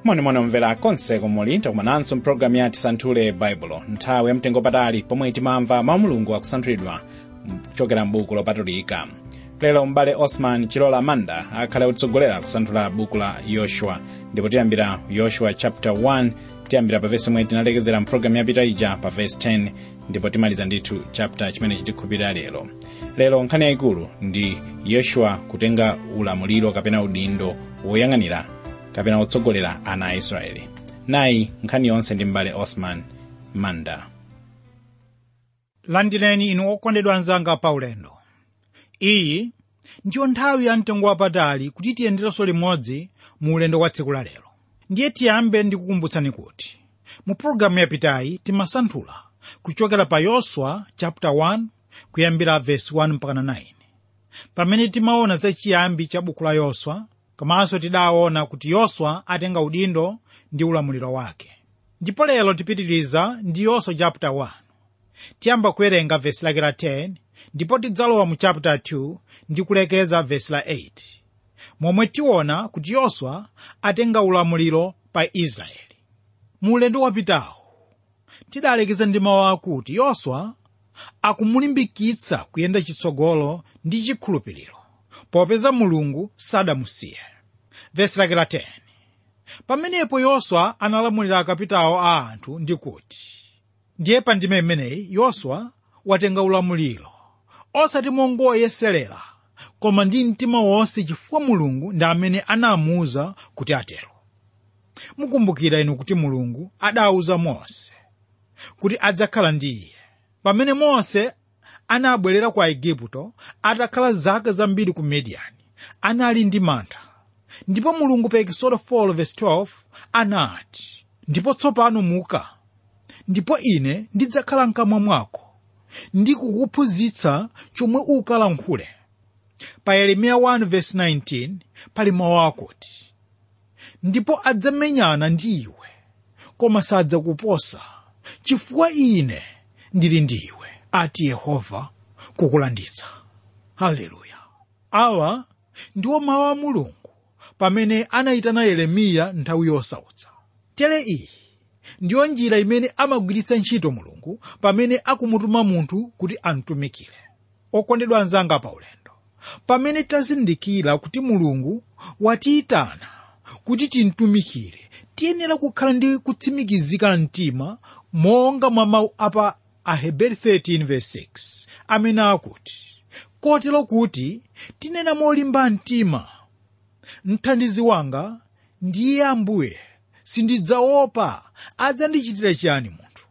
monimoni omvera konse komuli takumananso mpulogalamu ya tisanthule baibulo nthawi yamtengo patali pomwe timamva mawu mulungu akusanthulidwa kuchokera m'buku lopatulika lero m'bale osman chilola manda akhale kutsogolera kusanthula buku la yoshua ndipo tiyambira yoshua chapter 1 tiyambira pa vesi omwe tinalekezera mpulogalamu yapita ija pa vesi 10 ndipo timaliza ndithu chapter chimene chitikhupirira lero lero nkhani yayikulu ndi yoshua kutenga ulamuliro kapena udindo woyang'anira kapena wotsogolera ana a israeli nayi nkhani yonse ndi m'bale osman manda landireni inu okondedwa anzanga paulendo iyi ndiyo nthawi ya mtengo wapatali kuti tiyenderenso limodzi mu ulendo wa tsiku la lero ndiye tiyambe ndikukumbutsani kuti mu pologalamu yapitayi timasanthula kuchokera pa yoswa chapter 1 kuyambira verse 1 mpaka 9 pamene timaona za chiyambi cha buku la yoswa komanso tidaona kuti yoswa atenga udindo ndi ulamuliro wake ndipo lero tipitiriza ndi yoswa chapter 1 tiyamba kuwerenga vesi lake la 10 ndipo tidzalowa mu chapter 2 ndi kulekeza vesi la 8 momwe tiona kuti yoswa atenga ulamuliro pa israeli mu ulendo wapitawo tidalekeza ndi mawu akuti yoswa akumulimbikitsa kuyenda chitsogolo ndi chikhulupiriro popeza mulungu sadamusiye vesi lake la 10 pamenepo yoswa analamulira akapitawo a anthu ndi kuti ndiye pa ndime imeneyi yoswa watenga ulamuliro osati mongoyeserera koma ndi mtima wonse chifukwa mulungu ndi amene anamuwuza kuti atero mukumbukira inu kuti mulungu adawuza mose kuti adzakhala ndi iye pamene mose anabwerera ku aigupto atakhala zaka zambiri ku midiyani anali ndi mantha ndipo mulungu pa ekisodo 4:12 anati ndipo tsopano muka ndipo ine ndidzakhala mkamwa mwako ndi kukuphunzitsa chomwe ukalankhule pa yeremiya 1:19 pali mawu akuti ndipo adzamenyana ndi iwe koma sadzakuposa chifukwa ine ndili ndi iwe ati yehova kukulanditsa haleluya awa ndiwo mawu a mulungu pamene anayitana yeremiya nthawi yosautsa tere iyi ndiyo njira imene amagwiritsa ntchito mulungu pamene akumutuma munthu kuti amtumikire okondedwa anzanga pa ulendo pamene tazindikira kuti mulungu watiyitana kuti timtumikire tiyenera kukhala ndi kutsimikizika mtima monga mwa mawu apa aheberi 13:6 amene akuti kotero kuti tinena molimba mtima mthandizi wanga ndiye ambuye sindidzaopa adzandichitira chiyani munthu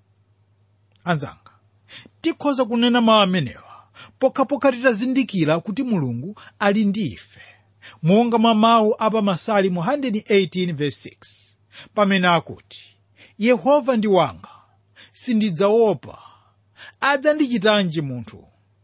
anzanga tikhoza kunena mawu amenewa pokhapokha titazindikira kuti mulungu ali ndi ife monga mwa mawu apa masalimo 118:6 pamene akuti yehova ndi wanga sindidzaopa adzandichitanji munthu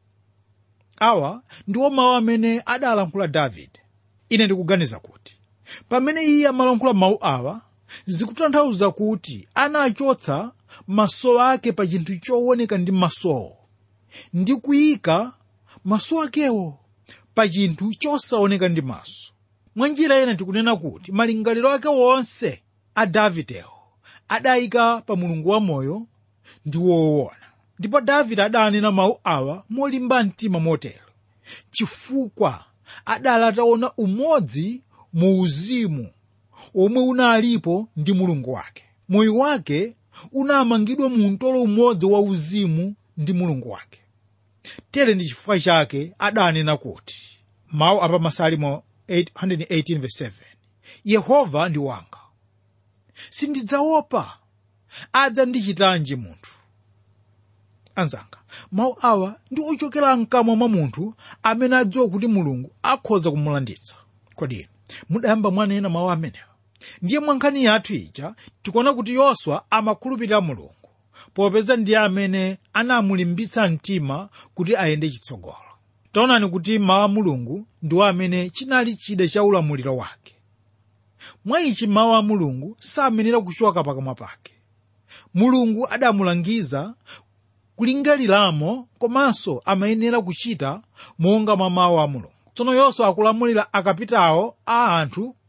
awa ndiwo mawu amene adalankhula davide ine ndikuganiza kuti pamene iye amalankhula mawu awa zikutanthauza kuti anachotsa maso ake pa chinthu chooneka ndi masowo ndi kuyika maso akewo pa chinthu chosaoneka ndi maso mwa njira ina tikunena kuti malingaliro ake wonse a davidewo adayika pa mulungu wamoyo ndi woona ndipo davide adanena mawu awa molimba mtima motero chifukwa adali ataona umodzi mu uzimu omwe unalipo ndi mulungu wake moyo wake unamangidwa mu mtolo umodzi wa uzimu ndi mulungu wake tere ndi chifukwa chake adanena kuti mawu apa masalimo 118:7 yehova ndi wanga sindidzaopa adzandichitanji munthu anzanga mawu awa ndi ochokera mkamwa mwa munthu amene adziwa kuti mulungu akhoza kumulanditsa kodi mudayamba mwanena mawu amenewa ndiye mwa nkhani yathu ija tikuona kuti yoswa amakhulupirira mulungu popeza ndiye amene anamulimbitsa mtima kuti ayende chitsogolo taonani kuti mawu a mulungu ndiwo amene chinali chida cha ulamuliro wake mwa ichi mawu a mulungu samenera kuchoka pakamwa pake mulungu adamulangiza kulingaliramo komanso amayenera kuchita monga mwa mawu a mulungu tsono yoswa akulamulira akapitawo a anthu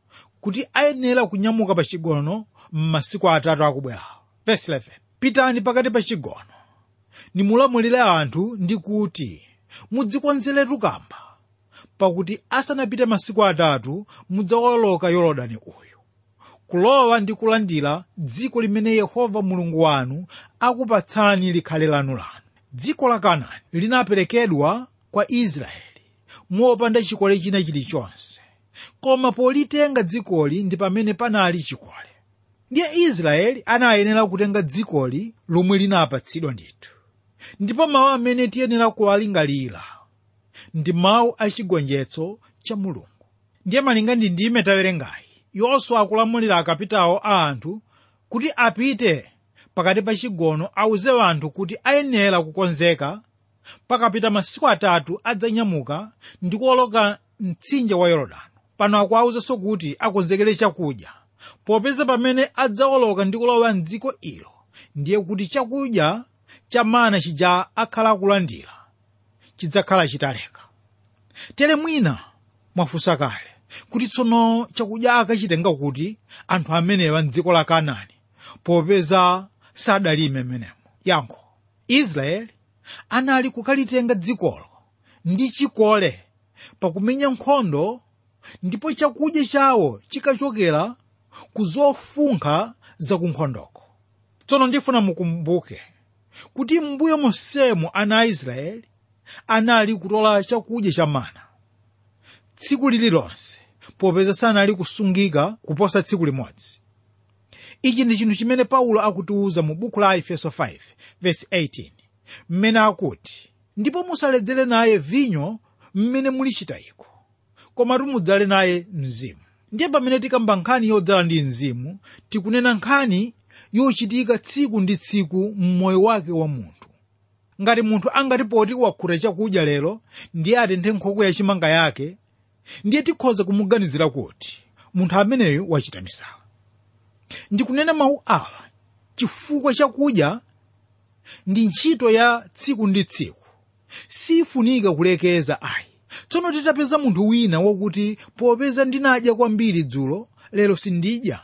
kuti ayenera kunyamuka pa chigono m'masiku atatu akubwerawo verse 11 pitani pakati pa chigono nimulamulire anthu ndi kuti mudzikonzeretu kamba pakuti asanapite masiku atatu mudzawoloka yorodani uyu kulowa ndi kulandira dziko limene yehova mulungu wanu akupatsani likhale lanu lanu dziko la kanaani linaperekedwa kwa israeli mopanda chikole china chilichonse koma politenga dzikoli ndi pamene panali chikole ndiye israeli anayenera kutenga dzikoli lomwe linapatsidwa ndithu ndipo mawu amene tiyenera kuwalingalira ndi mawu a chigonjetso cha mulungu ndiye malinga ndi ndime tawerengayi yoswa akulamulira akapitawo a anthu kuti apite pakati pa chigono awuze anthu kuti ayenera kukonzeka pakapita masiku atatu adzanyamuka ndi kuwoloka mtsinje wa yorodani pano akuwawuzanso kuti akonzekere chakudya popeza pamene adzawoloka ndi kulowa mdziko ilo ndiye kuti chakudya cha mana chija akhala akulandira chidzakhala chitaleka tere mwina mwafunsa kale kuti tsono chakudya akachitenga kuti anthu amenewa mdziko la kanaani popeza sadalime menemo yankho israeli anali kukalitenga dzikolo ndi chikole pakumenya nkhondo ndipo chakudya chawo chikachokera ku zofunkha zakunkhondoko tsono ndifuna mukumbuke kuti mbuyo monsemo ana a israeli anali kutola chakudya cha mana tsiku lililonse popeza sanali kusungika kuposa tsiku limodzi ichi ndi chinthu chimene paulo akutiwuza mu buku la efeso 5 verse 18 mmene akuti ndipo musaledzere naye vinyo mmene mulichita iko koma mudzale naye mzimu ndiye pamene tikamba nkhani yodzala ndi mzimu tikunena nkhani yochitika tsiku ndi tsiku mmoyo wake wa munthu ngati munthu angati poti wakhuta chakudya lero ndiye atenthe nkhokwe yachimanga yake ndiye tikhoza kumuganizira kuti munthu ameneyo wachita misala ndikunena mawu awa chifukwa chakudya ndi ntchito ya tsiku ndi tsiku sifunika kulekeza ayi tsono titapeza munthu wina wakuti popeza ndinadya kwambiri dzulo lero sindidya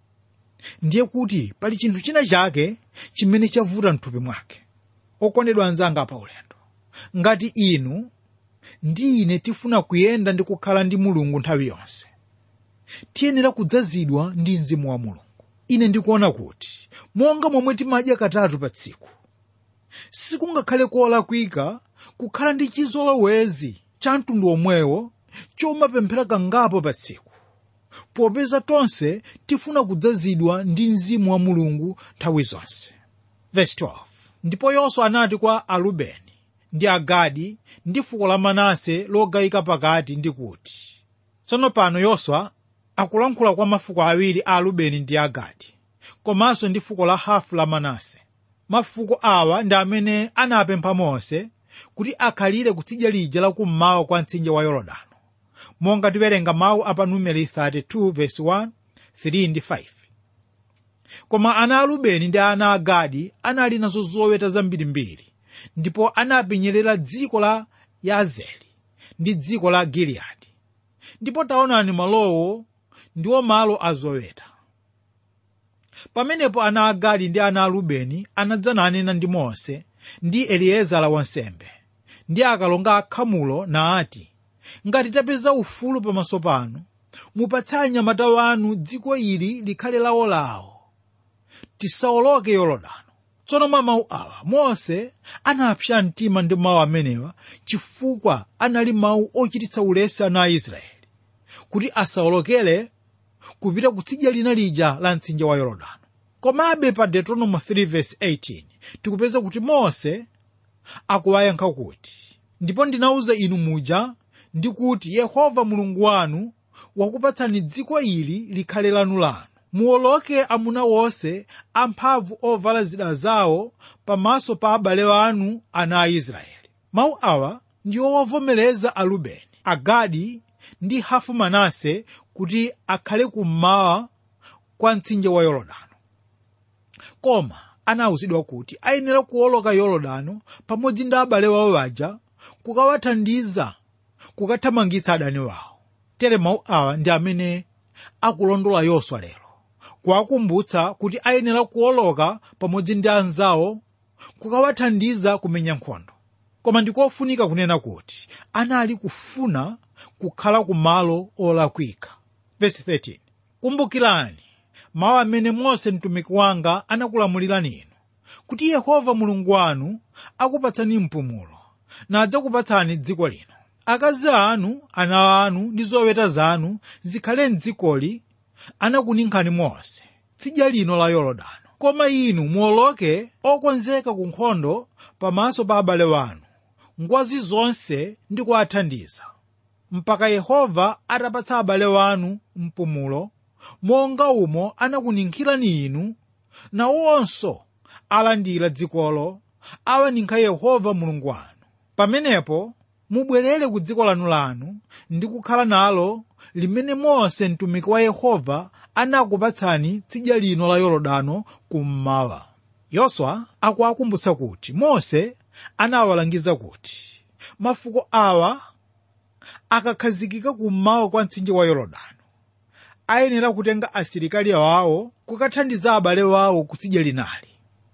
ndiye kuti pali chinthu china chake chimene chavuta mthupi mwake okondedwa anzanga pa ulendo ngati inu ndi ine tifuna kuyenda ndi kukhala ndi mulungu nthawi yonse tiyenera kudzazidwa ndi mzimu wa mulungu ine ndikuona kuti monga momwe timadya katatu pa tsiku sikungakhale kolakwika kukhala ndi chizolowezi cha mtundu omwewo chomapemphera kangapo pa tsiku popeza tonse tifuna kudzazidwa ndi mzimu wa mulungu nthawi zonse Verse 12. ndipo yoswa anati kwa arubeni ndi agadi ndi fuko la manase logawika pakati ndi kuti tsono pano yoswa akulankhula kwa mafuko awiri a arubeni ndi agadi komanso ndi fuko la hafu la manase mafuko awa ndi amene anapempha mose kuti akhalire kutsidya lija lakummawa kwa mtsinje wa yorodano monga tiwerenga mawu apa numeri 32 verse 1 3 ndi 5 koma ana a rubeni ndi ana a gadi anali nazo zoweta zambirimbiri ndipo anapenyerera dziko la yazeri ndi dziko la giliyadi ndipo taonani malowo ndiwo malo azoweta pamenepo ana a gadi ndi ana a rubeni anadza nanena ndi mose ndi eliezara wansembe ndi akalonga akhamulo naati ngati tapeza ufulu pamaso panu mupatseni anyamata wanu dziko ili likhale lawolawo tisawoloke yorodano tsono mwa mawu awa mose anapsa mtima ndi mawu amenewa chifukwa anali mawu ochititsa ulesi ana a israeli kuti asawolokere kupita kutsidya lina lija la mtsinje wa yorodano komabe pa deuteronomy 3:18 tikupeza kuti mose akuwayankha kuti ndipo ndinawuza inu muja ndi kuti yehova mulungu wanu wakupatsani dziko ili likhale lanu lanu muwoloke amuna wonse amphamvu ovala zida zawo pamaso pa abale anu ana a israeli mawu awa ndi owovomereza arubeni agadi ndi hafu manase kuti akhale kummawa kwa mtsinje wa yorodano koma anawuzidwa kuti ayenera kuwoloka yorodano pamodzi ndi abale wawo aja kukawathandiza kukathamangitsa adani wawo tere mawu awa ndi amene akulondola yoswa lero kuwakumbutsa kuti ayenera kuwoloka pamodzi ndi anzawo kukawathandiza kumenya nkhondo koma ndikofunika kunena kuti anali kufuna kukhala ku malo olakwika Verse 13. kumbukirani mawu amene mose mtumiki wanga anakulamulirani inu kuti yehova mulungu wanu akupatsani mpumulo nadzakupatsani dziko lino akazi anu ana anu ndi zoweta zanu zikhale mdzikoli anakuninkhani mose tsidya lino la yorodani koma inu muwoloke okonzeka ku nkhondo pamaso pa abale wanu ngwazi zonse ndi kuwathandiza mpaka yehova atapatsa abale wanu mpumulo monga umo anakuninkhirani inu nawonso alandira dzikolo awaninkha yehova mulungu wanu pamenepo mubwerere ku dziko lanu lanu ndi kukhala nalo limene mose mtumiki wa yehova anakupatsani tsidya lino la yorodano kummawa yoswa akuwakumbutsa kuti mose anawalangiza kuti mafuko awa akakhazikika kummawa kwa mtsinje wa yorodano ayenera kutenga asilikali awo kukathandiza abale wawo kutsidya linali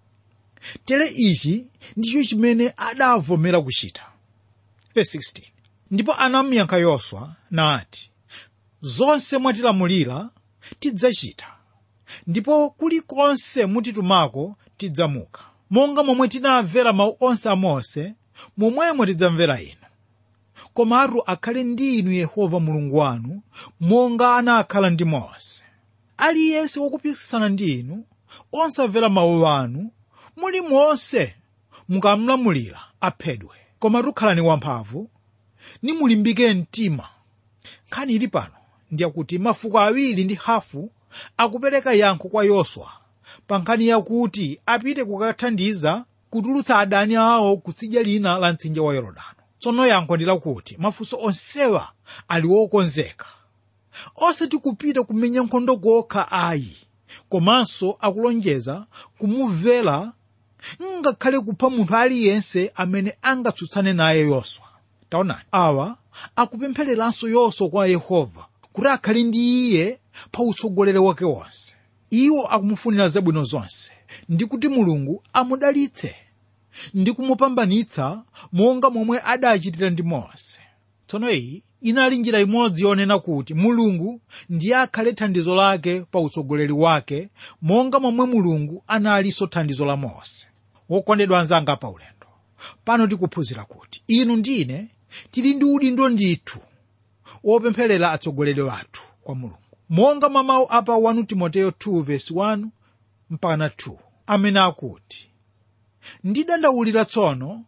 tere ichi ndicho chimene adavomera kuchita Verse 16. ndipo anamuyankha yoswa nati zonse mwatilamulira tidzachita ndipo kulikonse mutitumako tidzamuka monga momwe tinamvera mawu onse a mose momwemo tidzamvera inu komatu akhale ndi inu yehova mulungu wanu monga anakhala ndi mose aliyense wokupikisana ndi inu osamvera mawu anu muli monse mukamlamulira aphedwe komatu khalani wamphamvu nimulimbike mtima nkhani ili pano ndiyakuti mafuko awiri ndi hafu akupereka yankho kwa yoswa pa nkhani yakuti apite kukathandiza kutulutsa adani awo kutsidya lina la mtsinje wa yorodano tsono yankho ndi lakuti mafunso onsewa ali wokonzeka osati kupita kumenya nkhondo kokha ayi komanso akulonjeza kumumvera ngakhale kupha munthu aliyense amene angatsutsane naye yoswa taonani awa akupemphereranso yoswa kwa yehova kuti akhale ndi iye pa utsogoleri wake wonse iwo akumufunira zabwino zonse ndi kuti mulungu amudalitse ndi kumupambanitsa monga momwe adachitira ndi mose tsono iyi inali njira imodzi yonena kuti mulungu ndiye akhale thandizo lake pa utsogoleri wake monga momwe mulungu analinso thandizo la mose wokondedwa anzanga pa ulendo pano tikuphunzira kuti inu ndine tili ndi udindo ndithu wopempherera atsogoleri wathu kwa mulungu monga mwa mawu apa 1 timoteyo 2:1 mpaka 2 amene akuti ndidandaulira tsono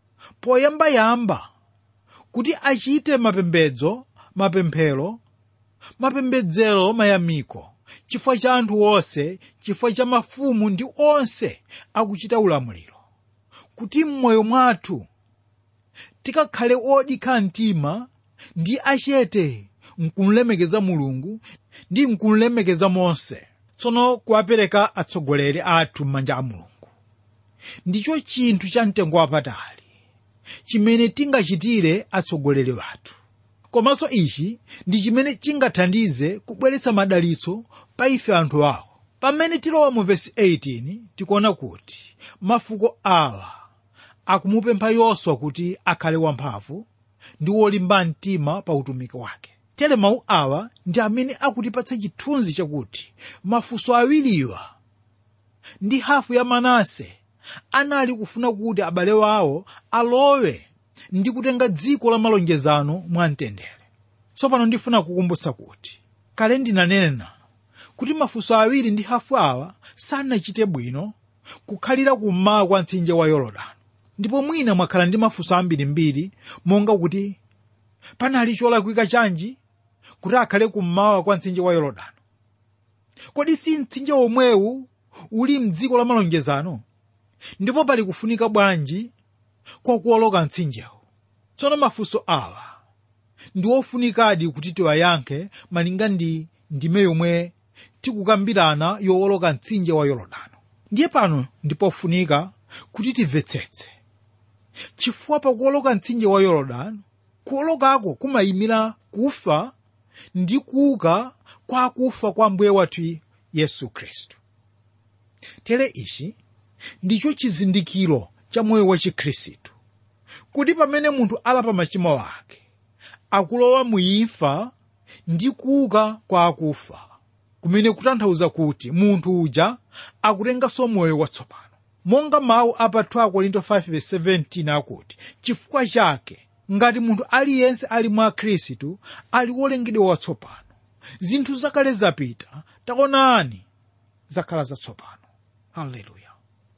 poyambayamba kuti achite mapembedzo mapemphero mapembedzero mayamiko chifukwa cha anthu onse chifukwa cha mafumu ndi onse akuchita ulamuliro kuti m'moyo mwathu tikakhale odikha mtima ndi achete nkumlemekeza mulungu ndi nkumlemekeza mose tsono kuwapereka atsogoleri athu m'manja a mulungu ndicho chinthu cha mtengo wapatali chimene tingachitire atsogoleri wathu komanso ichi ndi chimene chingathandize kubweretsa madalitso pa ife anthu awo pamene tilowa mu vesi 18 tikuona kuti mafuko awa akumupempha yoswa kuti akhale wamphamvu ndi wolimba mtima pa utumiki wake tere mawu awa ndi amene akutipatsa chithunzi chakuti mafuko awiriwa ndi hafu ya manase anali kufuna kuti abale wawo alowe ndi kutenga dziko la malonjezano mwamtendere tsopano ndifuna kukumbutsa kuti kale ndinanena kuti mafuko awiri ndi hafu awa sanachite bwino kukhalira kummawa kwa mtsinje wa yorodani ndipo mwina mwakhala ndi mafunso ambirimbiri monga kuti panali cholakwika chanji kuti akhale kummawa kwa mtsinje wa yorodani kodi si mtsinje omwewu uli mdziko la malonjezano ndipo pali kufunika bwanji kwa kuwoloka mtsinjewo tsono mafunso awa ndi ofunikadi kuti tiwayankhe malinga ndi ndime yomwe tikukambirana yowoloka mtsinje wa yorodani ndiye pano ndipofunika kuti timvetsetse chifukwa pakuwoloka mtsinje wa yorodani kuwolokako kumayimira kufa ndi kuuka kwa akufa kwa mbuye wathu yesu khristu tere ichi ndicho chizindikiro cha moyo wa chikhristu kuti pamene munthu alapa machimo ake akulowa muimfa ndi kuuka kwa akufa kumene kutanthauza kuti munthu uja akutenganso moyo watsopano monga mawu a pa 2 korinto 5:17 akuti chifukwa chake ngati munthu aliyense ali mwa khristu ali wolengedwa watsopano zinthu zakale zapita taonani zakhala zatsopano haleluya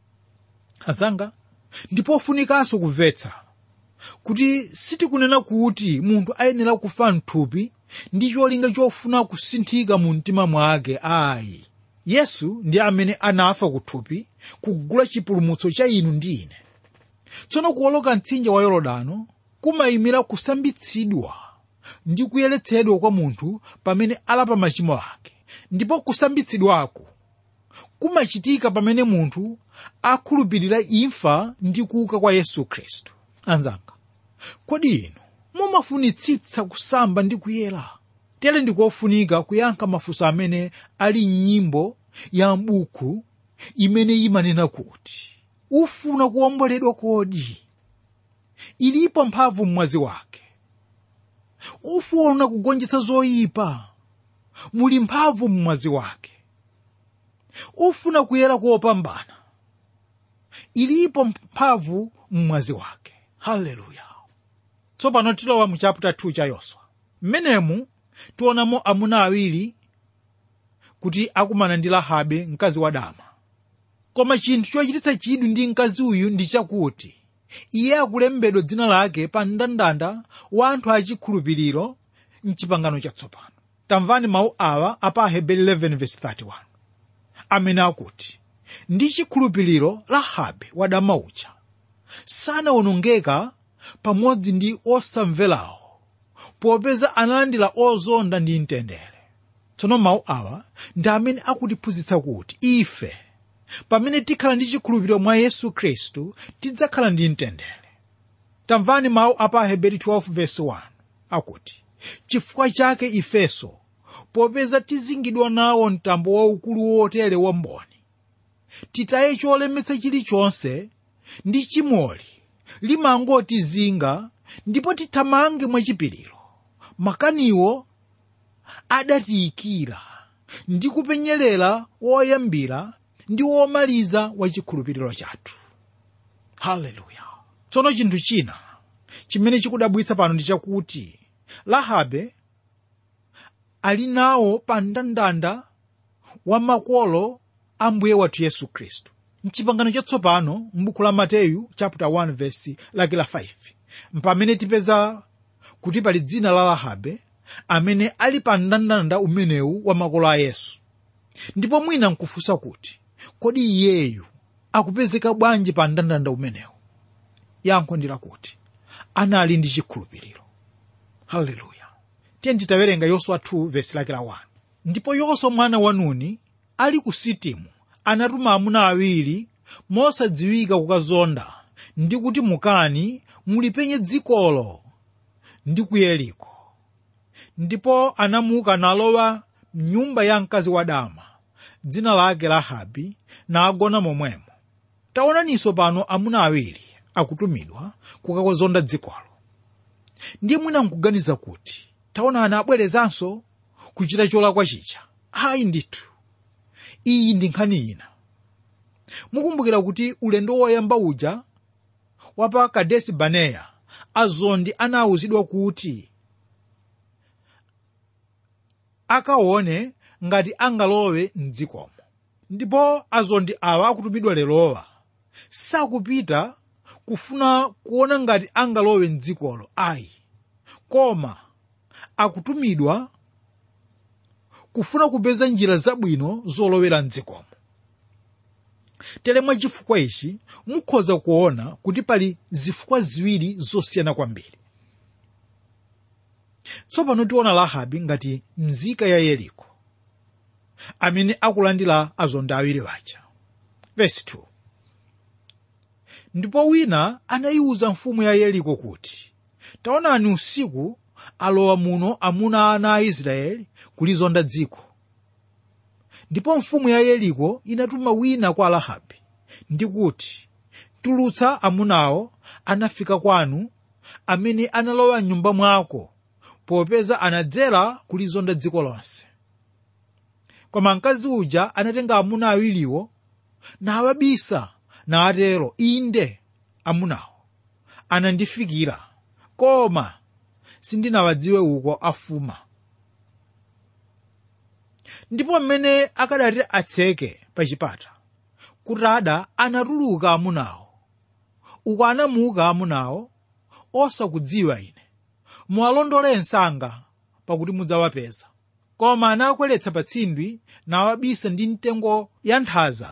azanga ndipofunikanso kumvetsa kuti sitikunena kuti munthu ayenera kufa mthupi ndi cholinga chofuna kusinthika mu mtima mwake ayi yesu ndi amene anafa kuthupi kugula chipulumutso cha inu ndi ine tsono kuwoloka mtsinje wa yorodano kumayimira kusambitsidwa ndi kuyeretsedwa kwa munthu pamene alapa machimo ake ndipo kusambitsidwako kumachitika pamene munthu akhulupirira imfa ndi kuuka kwa yesu khristu anzanga kodi inu mumafunitsitsa kusamba ndi kuyera tere ndikofunika kuyankha mafunso amene ali m'nyimbo ya m'buku imene imanena kuti ufuna kuwomboledwa kodi ilipo mphamvu mmwazi wake ufuna kugonjetsa zoyipa muli mphamvu mmwazi wake ufuna kuyera kopambana ilipo mphamvu mmwazi wake haleluya tsopano tilowa mu chapter 2 cha yoswa mmenemu tionamo amuna awiri kuti akumana ndi rahabe mkazi wa dama koma chinthu chochititsa chidwi ndi mkazi uyu ndi chakuti iye akulembedwa dzina lake pa mndandanda wa anthu achikhulupiriro mchipangano chatsopano tamvani mawu awa apa aheberi 11:31 amene akuti ndi chikhulupiriro rahabe wadama uja sanawonongeka pamodzi ndi osamverawo popeza analandira ozonda ndi mtendere tsono mawu awa ndi amene akutiphunzitsa kuti ife pamene tikhala ndi chikhulupiriro mwa yesu khristu tidzakhala ndi mtendere tamvani mawu apa aheberi 12:1 akuti chifukwa chake ifeso popeza tizingidwa nawo mtambo waukulu wotere wamboni titaye cholemetsa chilichonse ndi chimoli limangotizinga ndipo tithamange mwachipiriro makaniwo adatiyikira ndi kupenyerera woyambira ndi womaliza wa chikhulupiriro chathu haleluya tsono chinthu china chimene chikudabwitsa pano ndi chakuti rahabe ali nawo pa mndandanda wa makolo a mbuye wathu yesu khristu mchipangano chatsopano m'buku la mateyu chapter 1 verse lake la 5 mpamene tipeza kuti pali dzina la rahabe amene ali pa mndandanda umenewu wa makolo a yesu ndipo mwina nkufunsa kuti kodi iyeyu akupezeka bwanji pa mndandanda umenewu yankho ndi lakuti anali ndi chikhulupiriro haleluya tiye titawerenga yoswa 2 vesi lake la 1 ndipo yoswa mwana wa nuni ali ku sitimu anatuma amuna awiri mosadziwika kukazonda ndi kuti mukani mulipenye dzikolo ndi ku yeriko ndipo anamuka nalowa mnyumba ya mkazi wa dama dzina lake rahabi nagona momwemo taonaninso pano amuna awiri akutumidwa kukakazonda dzikolo ndiye mwina nkuganiza kuti taonani abwerezanso kuchita cholakwa chicha ayi ndithu iyi ndi nkhani ina mukumbukira kuti ulendo woyamba uja wapa kadesi baneya azondi anawuzidwa kuti akaone ngati angalowe mdzikomo ndipo azondi awa akutumidwa lerowa sakupita kufuna kuona ngati angalowe mdzikolo ayi koma akutumidwa kufuna kupeza njira zabwino zolowera mdzikomo tere mwa chifukwa ichi mukhoza kuona kuti pali zifukwa ziwiri zosiyana kwambiri tsopano tiona rahabi ngati mzika ya yeriko amene akulandira azonda awiri waja vesi 2 ndipo wina anayiwuza mfumu ya yeriko kuti taonani usiku alowa muno amuna ana a israeli kulizonda dziko ndipo mfumu ya yeriko inatuma wina kwa rahabe ndi kuti tulutsa amunawo anafika kwanu amene analowa mnyumba mwako popeza anadzera kulizonda dziko lonse koma mkazi uja anatenga amuna awiriwo nawabisa natero inde amunawo anandifikira koma sindinawadziwe uko afuma ndipo mmene akadati atseke pa chipata kutada anatuluka amunawo uko anamuka amunawo osakudziwa ine muwalondole msanga pakuti mudzawapeza koma anakweretsa pa tsindwi nawabisa ndi mtengo ya nthaza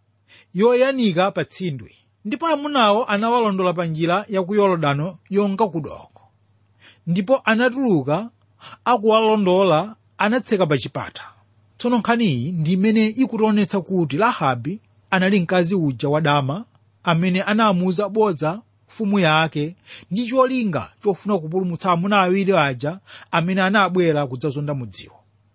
yoyanika pa tsindwi ndipo amunawo anawalondola pa njira ya ku yorodano yonga kudoko ndipo anatuluka akuwalondola anatseka pa chipata tsono nkhani iyi ndi imene ikutionetsa kuti rahabi anali mkazi uja wadama amene anamuuza bodza mfumu yake ndi cholinga chofuna kupulumutsa amuna awiri aja amene anabwera kudzazonda mudziwo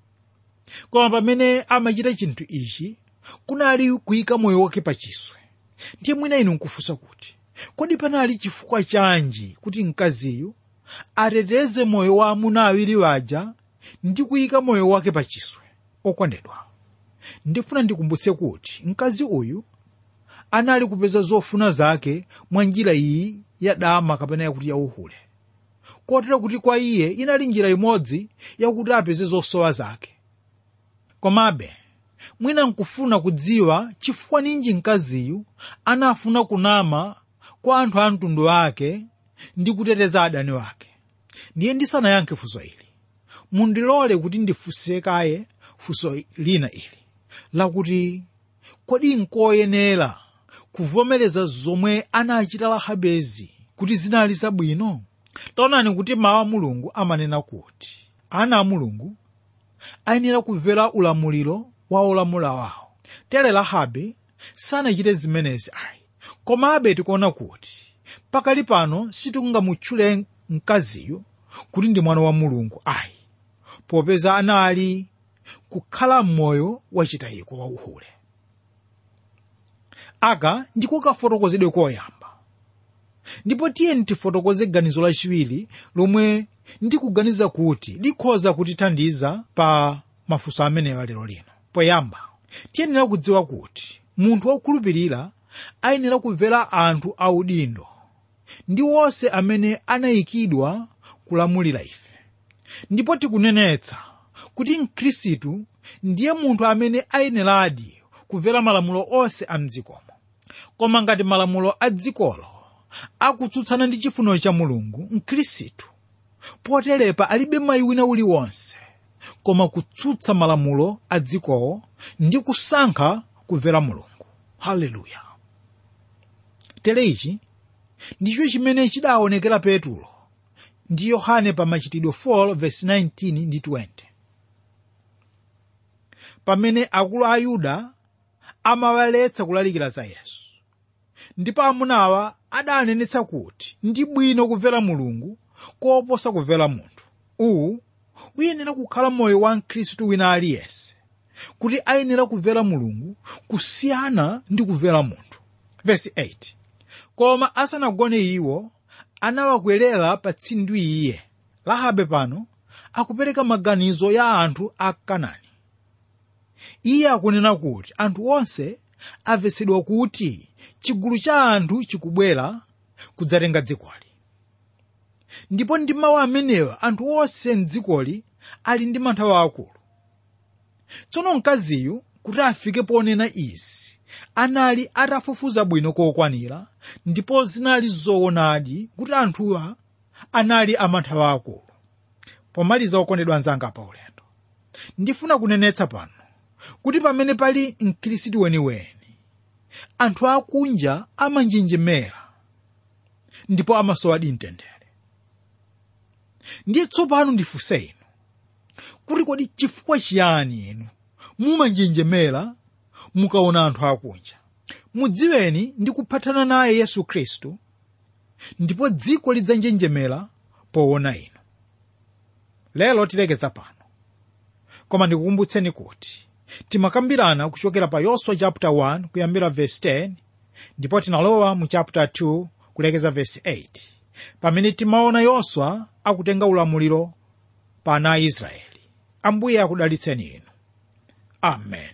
koma pamene amachita chinthu ichi kunali kuyika moyo wake pachiswe ndiye mwina inu nkufunsa kuti kodi panali chifukwa chanji kuti mkaziyu ateteze moyo wa amuna awiri waja ndi kuyika moyo wake pachiswe okondedwa ndifuna ndikumbutse kuti mkazi uyu anali kupeza zofuna zake mwa njira iyi ya dama kapena yakuti yauhule kotero kuti kwa iye inali njira imodzi yakuti apeze zosowa zake komabe mwina nkufuna kudziwa chifukwa ninji mkaziyu anafuna kunama kwa anthu a mtundu wake ndi kuteteza adani wake ndiye ndisanayankhe funso ili mundilole kuti ndifunse kaye funso lina ili lakuti kodi nkoyenera kuvomereza zomwe anachita rahabezi kuti zinali zabwino taonani kuti mawu a mulungu amanena kuti ana a mulungu ayenera kumvera ulamuliro wa olamula wawo tere rahabe sanachite zimenezi ayi komabe tikuona kuti pakali pano sitingamutchule mkaziyo kuti ndi mwana wa mulungu ayi popeza anali kukhala m'moyo wachitayiko wa uhule aka ndiko kafotokozedwe koyamba ndipo tiyeni tifotokoze ganizo lachiwiri lomwe ndikuganiza kuti likhoza kutithandiza pa mafunso amenewa lero lino poyamba tiyenera kudziwa kuti munthu wokhulupirira ayenera kumvera anthu audindo ndi wonse amene anayikidwa kulamulira ife ndipo tikunenetsa kuti mkhristu ndiye munthu amene ayeneradi kumvera malamulo onse a mdzikomo koma ngati malamulo a dzikolo akutsutsana ndi chifuniro cha mulungu mkhristu poterepa alibe mwayi wina uliwonse koma kutsutsa malamulo a dzikowo ndi kusankha kumvera mulungu haleluya tere ichi ndicho chimene chidaonekera petulo ndi yohane pa machitidwe 4:19 ndi 20 pamene akulu a yuda amawaletsa kulalikira za yesu ndipo amunawa adanenetsa kuti ndi bwino kumvera mulungu koposa kumvera munthu uwu uyenera kukhala moyo wa mkhristu wina aliyense kuti ayenera kumvera mulungu kusiyana ndi kumvera munthu Verse 8 koma asanagone iwo anawakwerera pa tsindwi iye rahabe pano akupereka maganizo ya anthu a kanani iye akunena kuti anthu onse amvetsedwa kuti chigulu cha anthu chikubwera kudzatenga dzikoli ndipo ndi mawu amenewa anthu onse mdzikoli ali ndi mantha akulu tsono mkaziyu kuti afike ponena izi anali atafufuza bwino kokwanira ndipo zinali zoonadi kuti anthuwa anali amantha akulu pomaliza okondedwa anzanga pa ulendo ndifuna kunenetsa pano kuti pamene pali mkhristu weniweni anthu akunja amanjenjemera ndipo amasowa mtendere ndiye tsopano ndifunse inu kuti kodi chifukwa chiyani inu mumanjenjemera mukaona anthu akunja mudziweni ndi kuphatana naye yesu khristu ndipo dziko lidzanjenjemera poona inu lero tilekeza pano koma ndikukumbutseni kuti timakambirana kuchokera pa yoswa chapter 1 kuyambira verse 10 ndipo tinalowa mu chapter 2 kulekeza verse 8 pamene timaona yoswa akutenga ulamuliro pa ana a israeli ambuye akudalitseni inu amen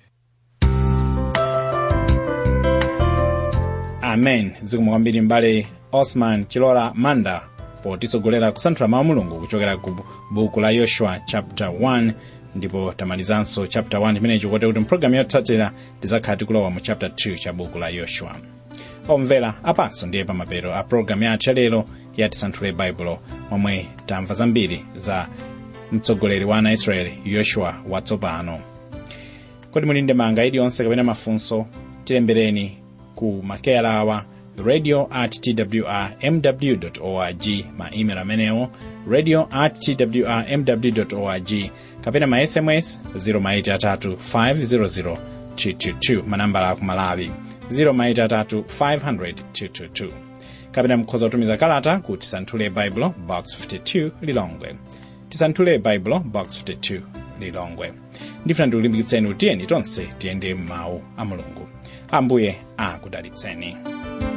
amen zikomo kwambiri mbale osman chilola manda potitsogolera kusanthula mawu a mulungu kuchokera ku buku la yoshua chapter 1 ndipo tamalizanso chapter 1 imenechi kote kuti mpulogalamu yotsatira tizakhala tikulowa mu chapter 2 cha buku la yoshua omvera apanso ndiye pamapeto a pulogalamu yathu yalero ya tisanthule baibulo momwe tamva zambiri za mtsogoleri wa ana israeli yoshua watsopano kodi muli ndi ndemanga iliyonse kapena mafunso tilembereni ku makeyala awa radio at twr mw org ma email amenewo radio at twr mw org kapena ma sms 0maitatu 500 222 manambala aku malawi 0maitatu 500 222 kapena mukhoza kutumiza kalata ku tisanthule baibulo box 52 lilongwe tisanthule baibulo box 52 lilongwe ndifuna ndikulimbikitseni kuti tiyeni tonse tiyende m'mawu a mulungu ambuye akudalitseni